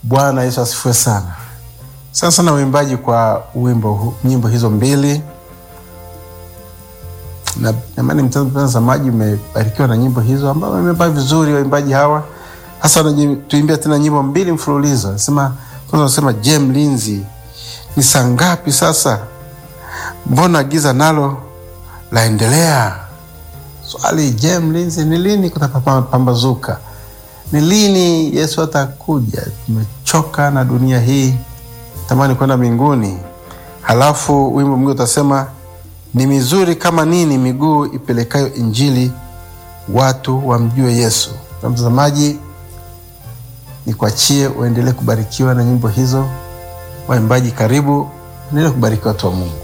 Bwana Yesu asifiwe sana. Sana sana uimbaji kwa wimbo hu- nyimbo hizo mbili na namani mtazamaji umebarikiwa na nyimbo hizo ambao wameimba vizuri waimbaji hawa hasa wanatuimbia tena nyimbo mbili mfululizo nasema kwanza wanasema je mlinzi ni saa ngapi sasa mbona giza nalo laendelea swali je mlinzi ni lini kutapambazuka ni lini yesu atakuja tumechoka na dunia hii tamani kwenda mbinguni halafu wimbo mwingine utasema ni mizuri kama nini miguu ipelekayo injili watu wamjue yesu na mtazamaji nikuachie uendelee kubarikiwa na nyimbo hizo waimbaji karibu endelee kubarikiwa watu wa mungu